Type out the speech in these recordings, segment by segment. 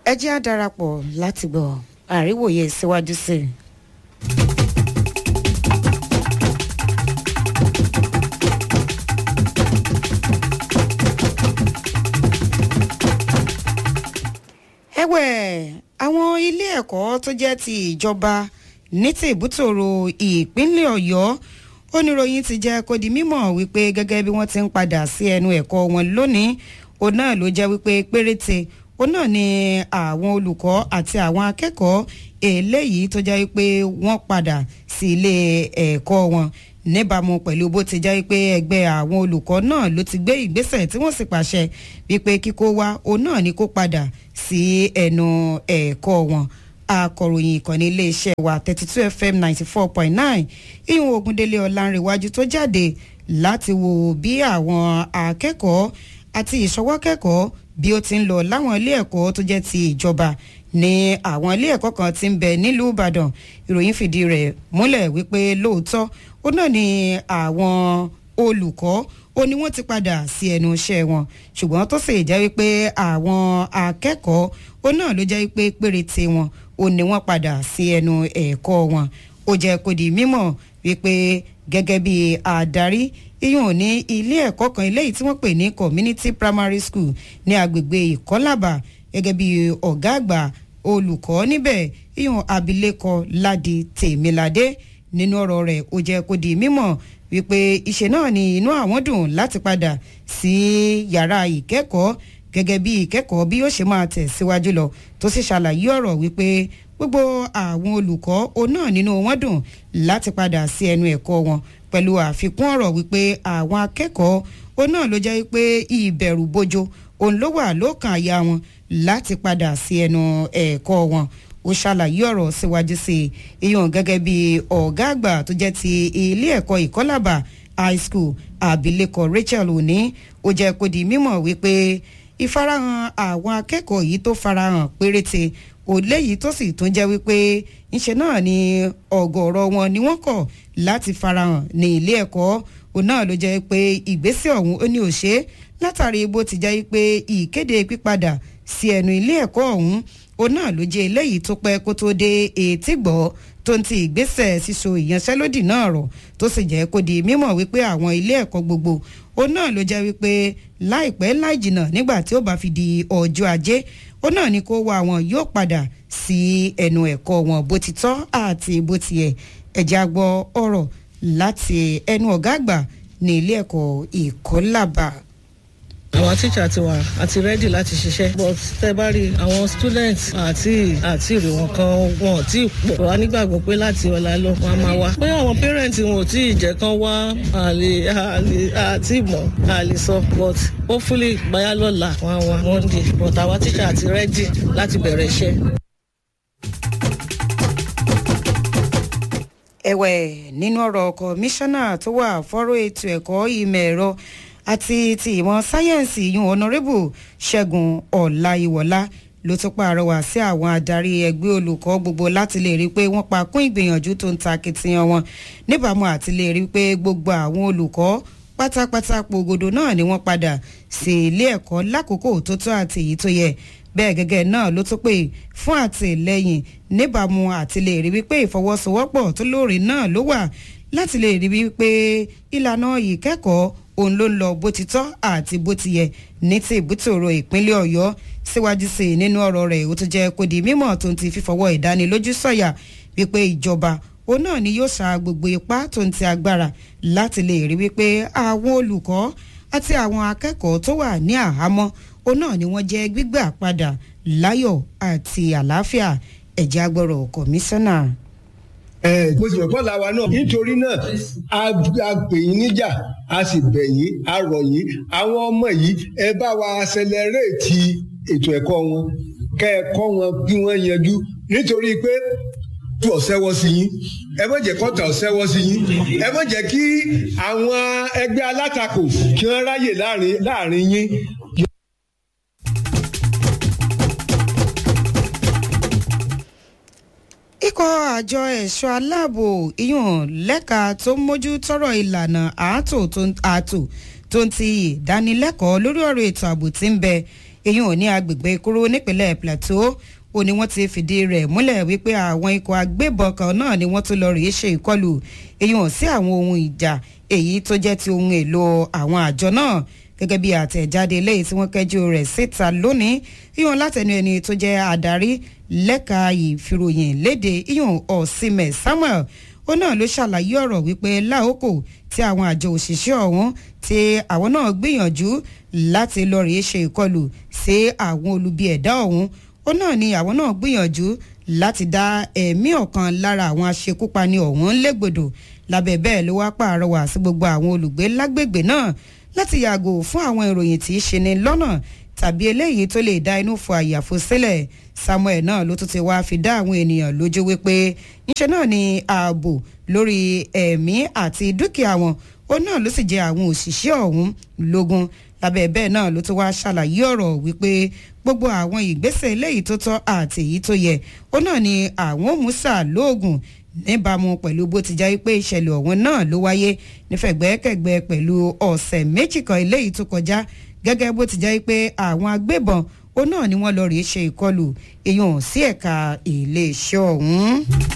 ẹ jẹ́ á darapọ̀ láti gbọ́ àríwòye síwájú sí i. ẹ̀wẹ̀ àwọn ilé ẹ̀kọ́ tó jẹ́ ti ìjọba ní ti ìbútòrò ìpínlẹ̀ ọ̀yọ́ oníròyìn ti jẹ́ kó di mímọ̀ wípé gẹ́gẹ́ bí wọ́n ti ń padà sí ẹnu ẹ̀kọ́ wọn lónìí òun náà ló jẹ́ wípé péréte òun náà ni àwọn olùkọ́ àti àwọn akẹ́kọ̀ọ́ eléyìí tó jẹ́ wípé wọ́n padà sí ilé ẹ̀kọ́ wọn níbàámu pẹ̀lú bó ti jẹ́ pé ẹgbẹ́ àwọn olùkọ́ náà ló ti gbé ìgbésẹ̀ tí wọ́n sì pàṣẹ wípé kíkó wá òun náà ni kó padà sí ẹnu ẹ̀kọ́ wọn akọ̀ròyìn ìkànnì iléeṣẹ́ wa thirty two fm ninety four point nine ìhun ogundele ọ̀làǹrẹ̀wájú tó jáde láti wo bí àwọn akẹ́kọ̀ọ́ àti ìṣọwọ́kẹ́kọ̀ọ́ bí ó ti ń lọ láwọn ilé ẹ̀kọ́ tó jẹ́ ti ìjọba ní àwọn ilé ẹ̀kọ́ kan ti ń bẹ nílùú ìbàdàn ìròyìn fìdí rẹ̀ múlẹ̀ wípé lóòótọ́ ó náà ni àwọn olùkọ́ ó ní wọ́n ti padà sí ẹnu iṣẹ́ wọn ṣùgbọ́n tó sì jẹ́ wípé àwọn akẹ́kọ̀ọ́ ó náà ló jẹ́ wípé péréte wọn ó ní wọ́n padà sí ẹnu ẹ̀kọ́ wọn ó jẹ́ kó di mímọ̀ wípé gẹ́gẹ́ bí adarí iyùn ní ilé ẹ̀kọ́ kan eléyìí tí wọ́n pè ní community primary school ní agbègbè ìkọ́làbà gẹ́gẹ́ bí ọ̀gá àgbà olùkọ́ níbẹ̀ iyùn abilékọ ládi tèmiládé nínú ọ̀rọ̀ rẹ̀ ó jẹ́ kó di mímọ̀ wípé ìṣe náà ni inú àwọn dùn láti padà sí yàrá ìkẹ́kọ̀ọ́ gẹ́gẹ́ bí ìkẹ́kọ̀ọ́ bí ó ṣe máa tẹ̀ síwájú lọ tó sì ṣàlàyé ọ̀rọ̀ wípé gbogbo àwọn olùkọ́ òun náà nínú wọn dùn láti padà sí ẹnu ẹ̀kọ́ wọn pẹ̀lú àfikún ọ̀rọ̀ wípé àwọn akẹ́kọ̀ọ́ òun náà ló jẹ́ wípé ìbẹ̀rù bojo òun ló wà lókàn àyà wọn láti padà sí ẹnu ẹ̀kọ́ wọn ó ṣàlàyé ọ̀rọ̀ síwájú sí i ìyọ̀n gẹ́gẹ́ bí ọ̀gá àgbà tó jẹ́ ti ilé ẹ̀kọ́ ìkọ́làbà high school abilékọ rachel òní ó jẹ́ kó di mímọ̀ wípé ìfarahàn àwọn akẹ́kọ̀ọ́ yìí tó farahàn péréte òléyìí tó sì tún jẹ́ wípé ńṣe náà ni ọ̀gọ̀ọ̀rọ̀ wọn ni wọ́n kọ̀ láti farahàn ní ilé ẹ̀kọ́ òun náà ló jẹ́ pé ìgbésẹ̀ ọ̀hún ó ní òṣè látàrí bó ti jẹ́ pé ìkéde pípadà sí ẹnu ilé ẹ̀kọ́ ọ̀hún òun náà ló jẹ́ eléyìí tó pẹ́ kó tó dé etí gbọ́ tó ń ti ìgbésẹ̀ síso ìyanṣẹ́lódì náà rọ̀ tó sì jẹ́ kó di mímọ̀ wípé àwọn ilé ẹ̀kọ́ gbogbo òun náà ló jẹ́ wípé láìpẹ́ láì jìnnà nígbà tí ó bá fi di ọjọ́ ajé òun náà ni kó wá wọn yóò padà sí ẹnu ẹ̀kọ́ wọn bó ti tọ́ àti bó ti yẹ ẹ̀já gbọ́ ọ̀rọ̀ láti ẹnu ọ̀gá àgbà ní ilé ẹ̀kọ́ ìkọ́làbà àwọn tíṣà ti wà àti rẹ́dì láti ṣiṣẹ́ but tẹ́ bá rí àwọn students àti àti ìrè wọn kan wọn ò tí ì pọ̀ wá nígbàgbọ́ pé láti ọ̀la lọ wọn a máa wá pé àwọn parents wọn ò tí ì jẹ́ kán wá àlè àlè àti ìmọ̀ àlè sọ but hopefully gbáyà lọ́la wọn á wá monday but àwọn tíṣà àti rẹ́dì láti bẹ̀rẹ̀ iṣẹ́. ẹ̀wẹ̀ nínú ọ̀rọ̀ kọmíṣánná tó wà fọ́rọ̀ ètò ẹ̀kọ́ ìmọ̀ ẹ̀rọ àti ti ìmọ̀ sáyẹ́ǹsì yún ọ̀nàrẹ́bù ṣẹ́gun ọ̀làyíwọ̀lá ló tún pàrọwà sí àwọn adarí ẹgbẹ́ olùkọ́ gbogbo láti lè rí i pé wọ́n pa kún ìgbìyànjú tó ń ta akitiyan wọn níbàámu àti lè rí i pé gbogbo àwọn olùkọ́ pátápátá pògòdò náà ni wọ́n padà sí ilé ẹ̀kọ́ lákòókò tó tó àti èyí tó yẹ bẹ́ẹ̀ gẹ́gẹ́ náà ló tún pè fún àtìlẹ́yìn níbàámu àti lè rí wípé ìfọwọ́sowọ́pọ̀ tó lóore náà ló wà láti lè rí wípé ìlànà ìkẹ́kọ̀ọ́ òun ló ń lọ bó ti tọ́ àti bó ti yẹ ní ti ìbútòrò ìpínlẹ̀ ọ̀yọ́ síwájú sí i nínú ọ̀rọ̀ rẹ̀ ó tún jẹ́ kó di mímọ̀ tó ń ti fífọwọ́ ìdánilójú sọ̀yà wípé ìjọba òun náà ni yóò sa gbogbo ipá tó ń ti agbára láti lè rí wípé àwọn olùkọ́ àti àwọn akẹ́kọ̀ọ́ tó wà ní àhámọ́ òun náà ni wọ́n jẹ́ gbígbà padà láyọ̀ àti àlàáfíà ẹ̀jẹ̀ agbọ̀rọ̀ kọ̀míṣánná mo sì fẹ́ la wa náà nítorí náà a pè yín níjà a sì bẹ̀ yín a rọ̀ yín àwọn ọmọ yìí ẹ bá wa accelerate ètò ẹ̀kọ́ wọn kẹ́ ẹ kọ́ wọn kí wọ́n yanjú nítorí pé tó ọ̀sẹ́wọ́ sí yín ẹ má jẹ́ kọ́tà ọ̀sẹ́wọ́ sí yín ẹ má jẹ́ kí àwọn ẹgbẹ́ alátakò kí wọ́n ráyè láàrin yín ikọ̀ àjọ ẹ̀ṣọ́ aláàbò ìyọ̀n lẹ́ka tó ń mójú tọrọ ìlànà ààtò tó ń ti ìdánilẹ́kọ̀ọ́ lórí ọ̀rọ̀ ètò ààbò tí ń bẹ èyí ò ní agbègbè kúrú nípínlẹ̀ plateau ó ní wọ́n ti fìdí rẹ̀ múlẹ̀ wípé àwọn ikọ̀ agbébọn kan náà ni wọ́n tún lọ rèé ṣe ìkọlù èyí hàn sí àwọn ohun ìjà èyí tó jẹ́ ti ohun èlò àwọn àjọ náà gẹ́gẹ́ bí àtẹ̀jáde eléyìí tí wọ́n kẹ́jú rẹ̀ síta lónìí ìyọ̀n látẹnu ẹni tó jẹ́ adarí lẹ́ka ìfìròyìn léde ìyọ̀n ọ̀sìnmẹ̀ samuel ó náà ló ṣàlàyé ọ̀rọ̀ wípé láòkò tí àwọn àjọ òṣìṣẹ́ ọ̀hún tí àwọn náà gbìyànjú láti lọ rèé ṣe ìkọlù sí àwọn olubi ẹ̀dá ọ̀hún ó náà ni àwọn náà gbìyànjú láti dá ẹ̀mí ọ̀kan lára àwọn aṣekúpani ọ̀hún légbodò lábẹ́ bẹ́ẹ̀ ló wá pààrọwà sí gbogbo àwọn olùgbé lágbègbè náà láti yàgò fún àwọn ìròyìn tí í ṣe ni lọ́nà tàbí eléyìí tó lè dá inú fọ àyàfo sílẹ̀ samuel náà ló tún ti wá fi dá àwọn ènìyàn lójú wípé níṣẹ́ náà ni ààbò lórí ẹ̀mí àti dúkìá wọn ó náà ló sì jẹ́ àwọn òṣìṣẹ́ ọ̀hún lógún lábẹ́ bẹ́ẹ̀ náà ló tún wá ṣàlàyé ọ̀rọ̀ wípé gbogbo àwọn ìgbésẹ̀ eléyìí tó tọ́ àti èyí tó yẹ ó náà ni àwọn òmùsà lóògùn níbàámu pẹ̀lú bó ti jẹ́ pé ìṣẹ̀lẹ̀ ọ̀hún náà ló wáyé nífẹ̀gbẹ́kẹ̀gbẹ́ pẹ̀lú ọ̀sẹ̀ méjì kan eléyìí tó kọjá gẹ́gẹ́ bó ti jẹ́ pé àwọn agbébọn ó náà ni wọ́n lọ rèé ṣe ìkọlù èèyàn sí ẹ̀ka iléeṣẹ́ ọ̀hún.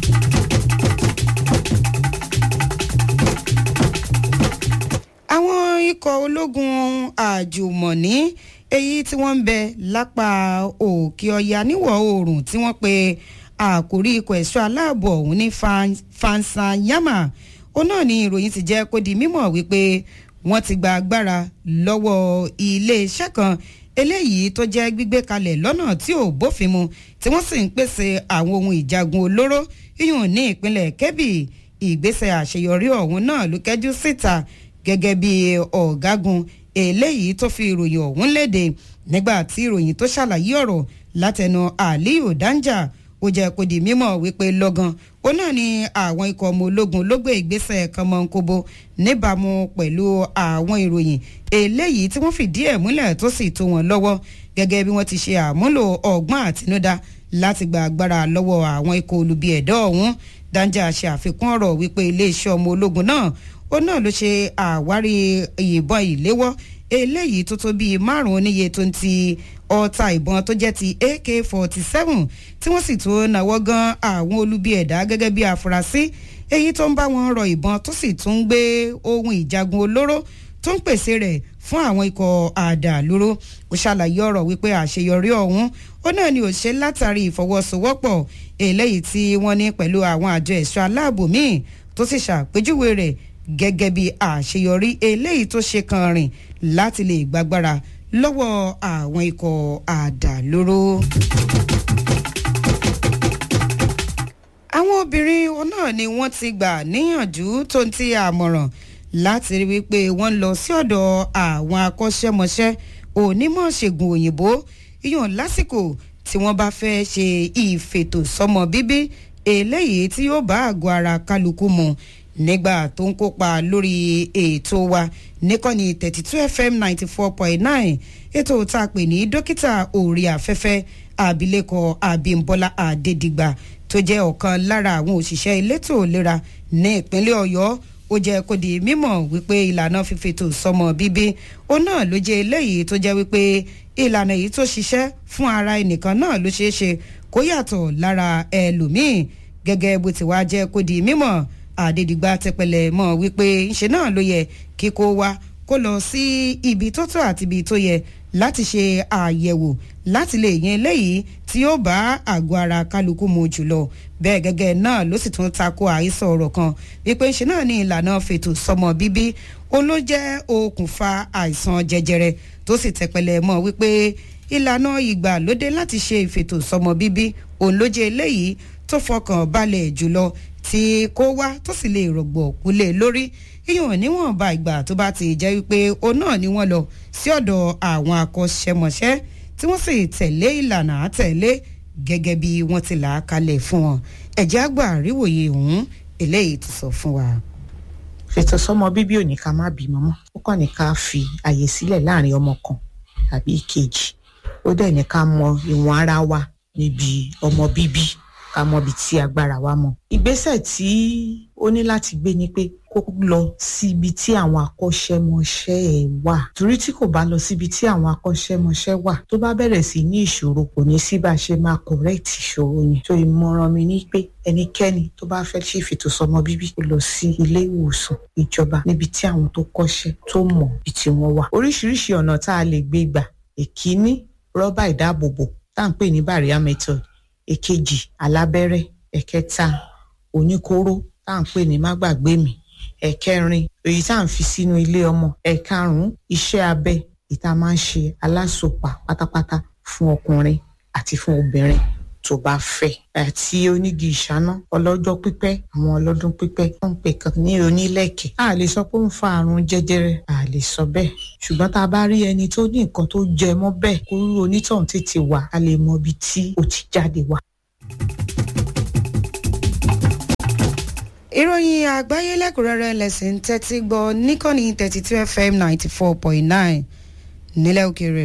àwọn ikọ̀ ológun àjùmọ̀ní èyí tí wọ́n ń bẹ lápá òkè ọya níwọ̀ oòrùn tí wọ́n pe àkórí ikọ̀ ẹ̀ṣọ́ aláàbò ọ̀hún ní fansanyama ó náà ní ìròyìn ti jẹ́ kó di mímọ̀ wípé wọ́n ti gba agbára lọ́wọ́ iléeṣẹ́ kan eléyìí tó jẹ́ gbígbé kalẹ̀ lọ́nà tí ò bófin mu tí wọ́n sì ń pèsè àwọn ohun ìjagun olóró yíyùn ní ìpínlẹ̀ kebbi ìgbésẹ̀ àṣeyọrí ọ̀hún náà ló kẹ́jú síta gẹ́gẹ́ bí ọ̀gágun eléyìí tó fi ìròyìn ọ̀hún léde nígbà tí ìròyìn tó ṣàlàyé ọ̀rọ̀ látẹnu aliyu danja ó jẹ́ kó di mímọ̀ wípé lọ́gán ó náà ni àwọn ikọ̀ ọmọ ológun ló gbé ìgbésẹ̀ kan mọ́ nkóbo níbàámu pẹ̀lú àwọn ìròyìn eléyìí tí wọ́n fìdí ẹ̀ múlẹ̀ tó sì tó wọn lọ́wọ́ gẹ́gẹ́ bí wọ́n ti ṣe àmúlò ọgbọ́n àtinúdá láti gba agbára lọ́wọ́ àwọn ikọ̀ olubi ẹ̀dọ́ ọ̀hún danja ṣe àfikún ọ̀rọ̀ wípé iléeṣẹ́ ọmọ ológun náà ó náà ló ṣe àwárí ìbọn ìléwọ́ eléyìí tó tó bíi márùn-ún níye tó ń ti ọta ìbọn tó jẹ́ ti ak forty seven tí wọ́n sì tó náwó gan àwọn olubi ẹ̀dá gẹ́gẹ́ bí afurasí èyí tó ń bá wọn rọ ìbọn tó sì tún gbé ohun ìjagun olóró tó ń pèsè rẹ̀ fún àwọn ikọ̀ àdàlúró ó ṣàlàyé ọ̀rọ̀ wípé àṣeyọrí ọ̀hún ó náà ni ò ṣe látàrí ìfọwọ́sowọ́pọ̀ eléyìí tí wọ́n ní pẹ̀lú àwọn àjọ ẹ̀ṣọ́ aláàbò míì tó sì ṣàpèjúwe rẹ̀ gẹ́gẹ́ bí àṣeyọrí eléyìí tó ṣe kan rìn láti lè gbàgbára lọ́wọ́ àwọn ikọ̀ àdàlóró. àwọn obìnrin náà ni wọ́n ti gbà níyànjú tó ń ti àmọ̀ràn láti rí wípé wọ́n lọ sí ọ̀dọ̀ àwọn akọ́ṣẹ́mọṣẹ́ onímọ̀ ṣègùn òyìnbó iyàn lásìkò tí wọ́n bá fẹ́ ṣe ìfètò sọmọ bíbí eléyìí tí yóò bá àgọ́ ara kálukú mu nígbà tó ń kópa lórí ètò wa níkànnì thirty two fm ninety four point nine ètò tá a pè ní dókítà òòrì afẹ́fẹ́ abilékọ abimbola adédìgbà tó jẹ́ ọ̀kan lára àwọn òṣìṣẹ́ elétò ìlera ní ìpínlẹ̀ ọ̀yọ́ ó jẹ́ kó di mímọ̀ wípé ìlànà fífètò sọmọ bíbí ó náà ló jẹ́ eléyìí tó jẹ́ wípé ìlànà yìí tó ṣiṣẹ́ fún ara ẹnìkan náà ló ṣeé ṣe kó yàtọ̀ lára ẹlòmíì gẹ́gẹ́ bó ti wá jẹ́ kó di mímọ̀ àdédìgbà tẹpẹlẹ mọ wípé ńṣe náà ló yẹ kíkó wa kó lọ sí ibi tó tó àti ibi tó yẹ láti ṣe àyẹ̀wò láti lè yan eléyìí tí yóò bá àgọ́ ara kálukú mu jùlọ bẹ́ẹ̀ gẹ́gẹ́ náà ló sì tún tako àhesọ ọ̀rọ̀ kan wípé ńṣe náà ní ìlànà fètò sọmọ bíbí òun ló jẹ́ okùnfà àìsàn jẹjẹrẹ tó sì tẹpẹlẹ mọ́ wípé ìlànà ìgbàlódé láti ṣe ìfètò sọmọ bíbí òun ló jẹ́ eléyìí tó fọkàn balẹ̀ jùlọ tí kó wá tó sì lè rọ̀gbọ̀ kúlé lórí yíyan níwọ̀nba ìgbà tó bá ti jẹ́ wípé òun náà ni wọ́n lọ sí ọ̀dọ̀ àwọn akọ́ṣẹ́mọṣẹ́ tí wọ́n sì tẹ̀lé ìlànà àtẹ̀lé gẹ́gẹ́ bí wọ́n ti là á kalẹ̀ fún wọn ẹ̀jẹ̀ àgbà àríwòye ọ̀hún eléyìí ti sọ fún wa. fètò sọmọ bíbí ò ní ká má bímọ mọ́ ó kàn ní ká fi àyè sílẹ̀ láàrin ọmọ kan tàbí ìkejì ó dẹ̀ ní ká mọ ìwọ̀n ara wa níbi ọmọ bíbí ká mọ ibi tí agbára wa mọ. ìgbésẹ̀ tí ó ní láti gbé ni pé kó lọ sí ibi tí àwọn akọ́ṣẹ́mọṣẹ́ ẹ̀ wà torí tí kò bá lọ síbi tí àwọn akọ́ṣẹ́mọṣẹ́ wà tó bá bẹ̀rẹ̀ sí ní ìṣòro kò ní sí bá a ṣe máa correct ìṣòro yẹn tó ìmọ̀ràn mi ní pé ẹnikẹ́ni tó bá fẹ́ ṣe ìfètòsọ́mọ bíbí kó lọ sí ilé ìwòsàn ìjọba níbi tí àwọn tó kọ́ṣẹ́ tó mọ̀ bí tí wọ́n wà oríṣiríṣi ọ̀nà tá a lè gbé gbà èkíní rọ́bà ìdáàbòbò tá à ń pè ní barrier method èkejì alábẹ́rẹ́ ẹ̀kẹta oníkóró tá à ń pè ní má gbàgbé mi ẹ̀kẹrin èyí tá à ń fi sínú ilé ọmọ ẹ̀karùn-ún iṣẹ́ abẹ èyí tá a máa ń ṣe alásòpà pátápátá fún ọkùnrin àti fún obìnrin tó bá fẹ́ àti onígi ìṣáná ọlọ́jọ́ pípẹ́ àwọn ọlọ́dún pípẹ́ tó ń pè kan ní onílẹ̀kẹ̀ a lè sọ pé ó ń fa àrùn jẹjẹrẹ a lè sọ bẹ́ẹ̀ ṣùgbọ́n tá a bá rí ẹni tó ní nǹkan tó jẹ mọ́ bẹ́ẹ̀ kó rú onítọ̀hún tètè wá a lè mọ ibi tí ó ti jáde wá. ìròyìn àgbáyé lẹ́kùnrẹ́rẹ́ lẹ́sìn tẹ́tí gbọ́ níkànnì thirty two fm ninety four point nine nílẹ̀ òkèèrè.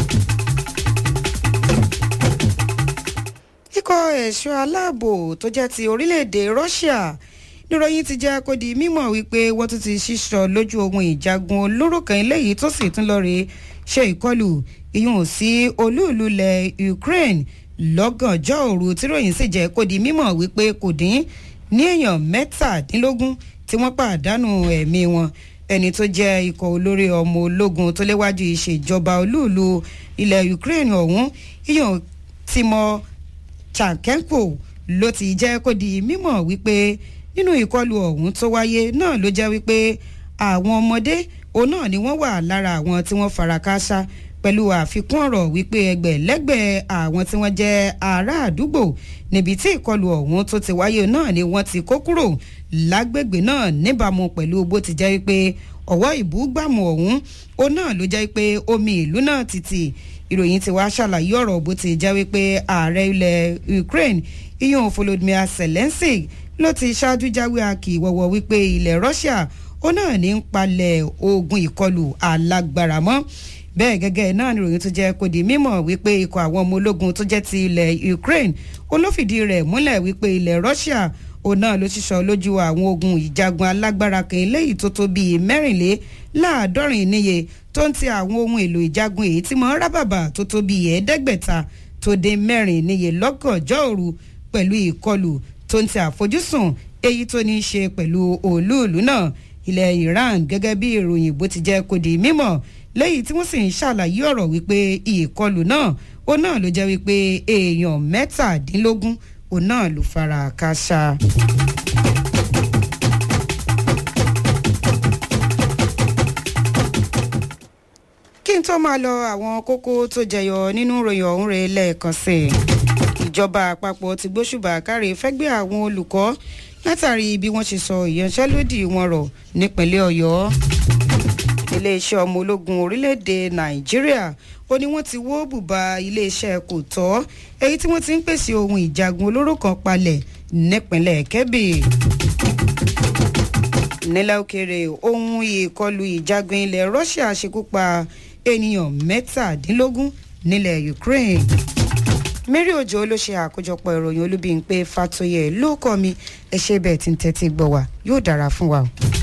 ikọ̀ ẹ̀ṣọ́ aláàbò tó jẹ́ ti orílẹ̀-èdè russia níròyìn ti jẹ́ kó di mímọ̀ wípé wọ́n tún ti ṣíṣọ lójú ohun ìjagun olóró kan eléyìí tó sì tún lọ́ọ́ rí ṣe ìkọlù ìyún sí olúùlú ilẹ̀ ukraine lọ́gànjọ́ òru tíròyìn sì jẹ́ kó di mímọ̀ wípé kò dín ní èèyàn mẹ́tàdínlógún tí wọ́n pàdánù ẹ̀mí wọn ẹni tó jẹ́ ikọ̀ olórí ọmọ ológun tó léwájú ìṣèjọba olúùlú ilẹ̀ ukraine ọ̀hún ìyún tìmọ̀ chankenko ló ti jẹ́ kó di mímọ̀ wípé nínú ìkọlù ọ̀hún tó wáyé náà ló jẹ́ wípé àwọn ọmọdé òun náà ni wọ́n wà lára àwọn tí wọ́n fara kááṣá pẹ̀lú àfikún ọ̀rọ̀ wípé ẹgbẹ̀lẹ́gbẹ̀ àwọn tí wọ́n jẹ́ ará àdúgbò níbi tí ìkọlù ọ̀hún tó ti wáyé náà ni wọ́n ti kó kúrò lágbègbè náà níbàámu pẹ̀lú bó ti jẹ́ wípé ọ̀wọ́ ìbúgbàmù ọ̀hún ó náà ló jẹ́ wípé omi ìlú náà ti tì ìròyìn ti wá ṣàlàyé ọ̀rọ̀ bó ti jẹ́ wípé ààrẹ ilẹ̀ ukraine iyun volodymyr zelensky ló ti ṣáájú jáwé akì wọ̀wọ̀ wípé ilẹ̀ russia ó náà ní ń palẹ̀ ogun ìkọlù alágbára mọ́ bẹ́ẹ̀ gẹ́gẹ́ náà ni ìròyìn tó jẹ́ kó di mímọ̀ wípé ikọ̀ àwọn ọmọ ológun tó jẹ́ ti ilẹ̀ ukraine olófìdí rẹ̀ múlẹ̀ wípé ilẹ̀ russia òun náà ló ṣiṣọ́ lójú àwọn ogun ìjagun alágbára kan eléyìí tó tó bíi mẹ́rìnléláàádọ́rin níye tó ń ti àwọn ohun èlò ìjagun èyí tí mọ́ rábàbà tó tó bíi ẹ̀ẹ́dẹ́gbẹ̀ta tó dé mẹ́rin níye lọ́gànjọ́ òru pẹ̀lú ìkọlù tó ń ti àfojúsùn èyí tó ní í ṣe pẹ̀lú òlúùlú náà ilẹ̀ iran gẹ́gẹ́ bí ìròyìn bó ti jẹ́ kó di mímọ̀ lẹ́yìn tí wọ́n sì ń ṣàlàyé ọ̀rọ̀ wípé ìkọlù náà ó náà ló jẹ́ wípé èèyàn mẹ́tàdínlógún ó náà ló fara káṣá. kí n tó máa lọ àwọn kókó tó jẹyọ nínú ìròyìn ọ̀hún rẹ̀ lẹ́ẹ̀kan sí i ìjọba àpapọ̀ ti gbóṣùbà káre fẹ́gbẹ́ àwọn olùkọ́ látàrí bí wọ́n ṣe sọ ìyanṣẹ́lódì wọn rọ̀ nípínlẹ̀ ọ̀yọ́ iléeṣẹ́ ọmọ ológun orílẹ̀-èdè nàìjíríà ó ní wọ́n ti wó bùbá iléeṣẹ́ kò tọ́ èyí tí wọ́n ti ń pèsè ohun ìjagun olóró kan palẹ̀ nípínlẹ̀ kẹ́bì nílẹ̀ òkèèrè ohun ìkọlù ìjagun ilẹ̀ russia ṣekú pa ènìyàn mẹ́tàdínlógún nílẹ̀ ukraine mary ojo ló ṣe àkójọpọ̀ ìròyìn olúbíyìn pé fatoyè ló kọ́ mi ẹ ṣe bẹ́ẹ̀ tí ń tẹ́tí gbọ́ wa yóò dára fún wa o.